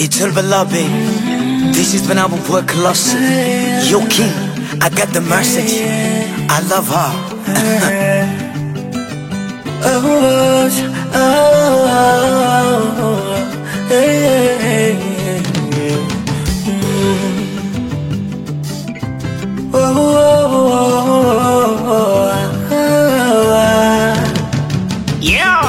It's all love, baby. This is when I will work closer. Yo, King, I got the message. I love her. Oh, oh, oh, hey, hey, hey. Mm. Oh, oh, oh, oh, Yeah.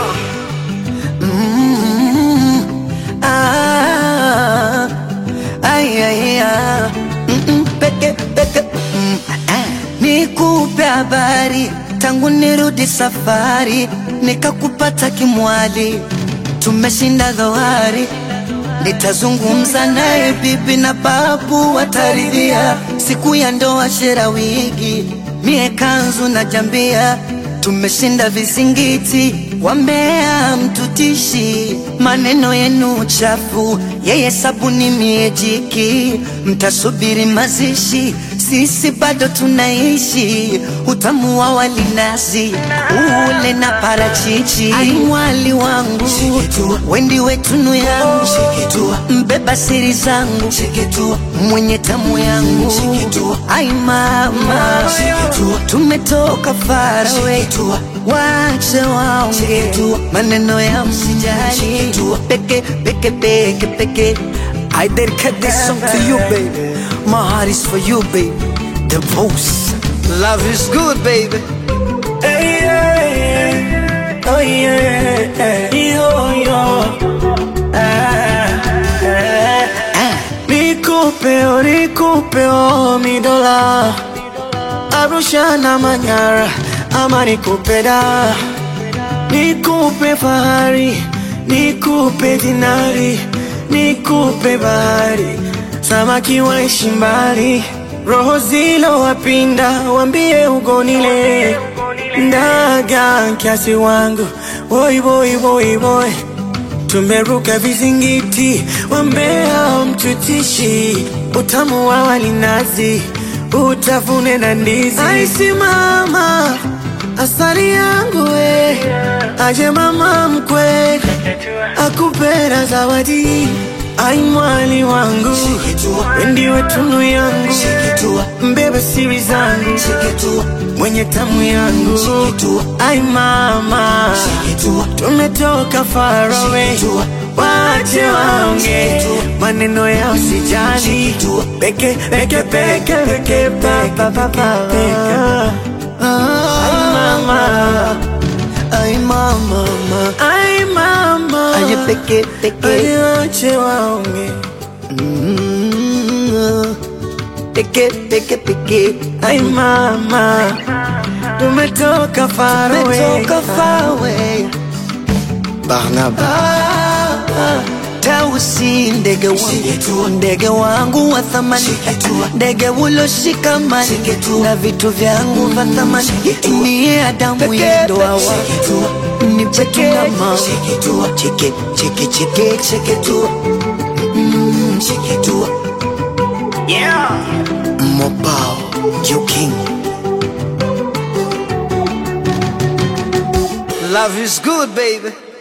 ah, ay, ay, ah. Mm-mm, peke, peke, mm, ah. Nikupe habari tangu nirudi safari, nikakupata kimwali, tumeshinda dhoari. Nitazungumza naye bibi na babu wataridhia, siku ya ndoa shera wigi, mie kanzu na jambia, tumeshinda vizingiti, wambea mtutishi, maneno yenu chafu, yeye sabuni mie jiki, mtasubiri mazishi, sisi bado tunaishi, utamu wa walinazi ule na parachichi, ai mwali wangu, wendi wetunu yangu, mbeba siri zangu, mwenye tamu yangu, ai mama, tumetoka farawe, wache waonge maneno ya msijali, peke peke peke peke I dedicate this song to you, baby. My heart is for you, baby. The most. Love is good, baby. Hey, yeah, oh yeah, yo, yo. Ah, ah. Nikupe, oh, nikupe, oh, mi dola Arusha na Manyara, ama nikupe da Nikupe fahari, nikupe dinari, nikupe bahari Samaki waishi mbali, roho zilo wapinda, wambie ugonile Ndaga kiasi wangu, boy boy boy boy Tumeruka vizingiti, wambea mtutishi, utamu wa walinazi, utafune na ndizi. Aisimama asali yangu we, aje mama mkwe, akupera zawadi. Ai mwali wangu, wendiwe tunu yangu, mbebe siri zangu, mwenye tamu yangu. Ai mama, tumetoka far away, wache waonge maneno ya usijali, peke peke peke peke pa pa pa pa. Ai mama, ai mama, ai mama, Aje peke, peke. Aje wache waonge Mm, Peke, peke, peke. Ai mama, tumetoka far away, Tumetoka far away. Barnaba. Tausi ndege wangu, ndege wangu wa thamani, ndege uloshikamani na vitu vyangu vya thamani, niye Adamu ya ndoa wangu, ni petu mama, cheke cheke cheke cheke tu, Mm, cheke tu, Yeah. Mobao, you king. Love is good, baby.